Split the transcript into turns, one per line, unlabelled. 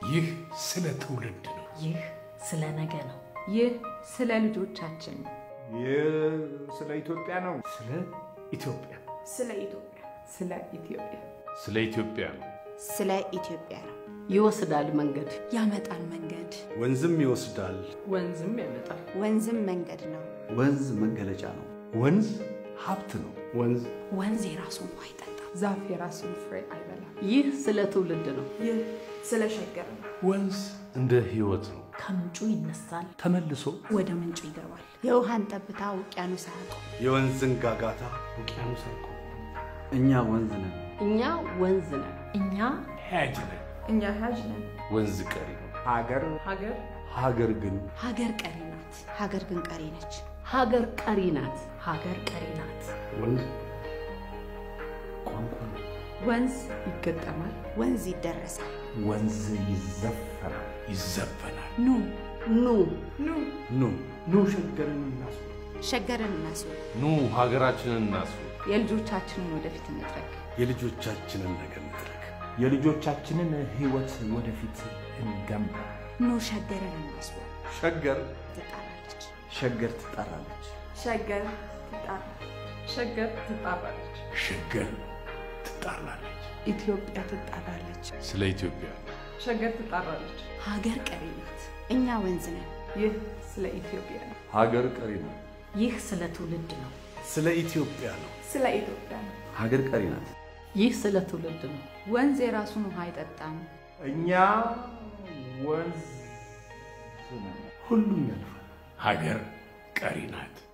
ይህ ስለ ትውልድ ነው።
ይህ ስለ ነገ ነው።
ይህ ስለ ልጆቻችን ነው።
ይህ ስለ ኢትዮጵያ ነው።
ስለ ኢትዮጵያ
ስለ ኢትዮጵያ
ስለ ኢትዮጵያ
ስለ ኢትዮጵያ ነው።
ስለ ኢትዮጵያ ነው።
ይወስዳል መንገድ
ያመጣል መንገድ
ወንዝም ይወስዳል።
ወንዝም ያመጣል።
ወንዝም መንገድ ነው።
ወንዝ መገለጫ ነው።
ወንዝ ሀብት ነው። ወንዝ
ወንዝ የራሱን ውሃ አይጠጣም።
ዛፍ የራሱን ፍሬ አይበላም።
ይህ ስለ ትውልድ ነው።
ይህ ስለ ሸገር ነው።
ወንዝ እንደ ሕይወት ነው።
ከምንጩ ይነሳል፣
ተመልሶ
ወደ ምንጩ ይገባል።
የውሃን ጠብታ ውቅያኖስ አያውቀው።
የወንዝን ጋጋታ
ውቅያኖስ አይቆ
እኛ ወንዝ ነን።
እኛ ወንዝ ነን።
እኛ
ሄጅ ነን።
እኛ ሀጅ ነን።
ወንዝ ቀሪ ነው።
ሀገር
ሀገር
ሀገር ግን
ሀገር ቀሪ ናት።
ሀገር ግን ቀሪ ነች።
ሀገር ቀሪ ናት።
ሀገር ቀሪ ናት።
ወንዝ ቋንቋ ነው።
ወንዝ ይገጠማል።
ወንዝ ይደረሳል።
ወንዝ ይዘፈናል።
ይዘፈናል።
ኑ
ኑ
ኑ
ኑ
ኑ ሸገርን እናስብ።
ሸገርን እናስብ።
ኑ ሀገራችንን እናስብ።
የልጆቻችንን ወደፊት እንጥረግ።
የልጆቻችንን ነገር እንጥረግ።
የልጆቻችንን ሕይወት ወደፊት እንገንባ።
ኑ ሸገርን እናስቡ።
ሸገር
ትጣራለች።
ሸገር ትጠራለች።
ሸገር ትጣራለች።
ሸገር ትጣራለች።
ሸገር ትጣራለች።
ኢትዮጵያ ትጣራለች።
ስለ ኢትዮጵያ
ሸገር ትጣራለች።
ሀገር ቀሪ ናት።
እኛ ወንዝ ነን።
ይህ ስለ ኢትዮጵያ ነው።
ሀገር ቀሪ ነው።
ይህ ስለ ትውልድ ነው።
ስለ ኢትዮጵያ ነው።
ስለ ኢትዮጵያ ነው።
ሀገር ቀሪ ናት።
ይህ ስለ ትውልድ ነው።
ወንዝ የራሱን ውሃ አይጠጣም።
እኛ ወንዝ ነን።
ሁሉም ያልፋል። ሀገር ቀሪ ናት።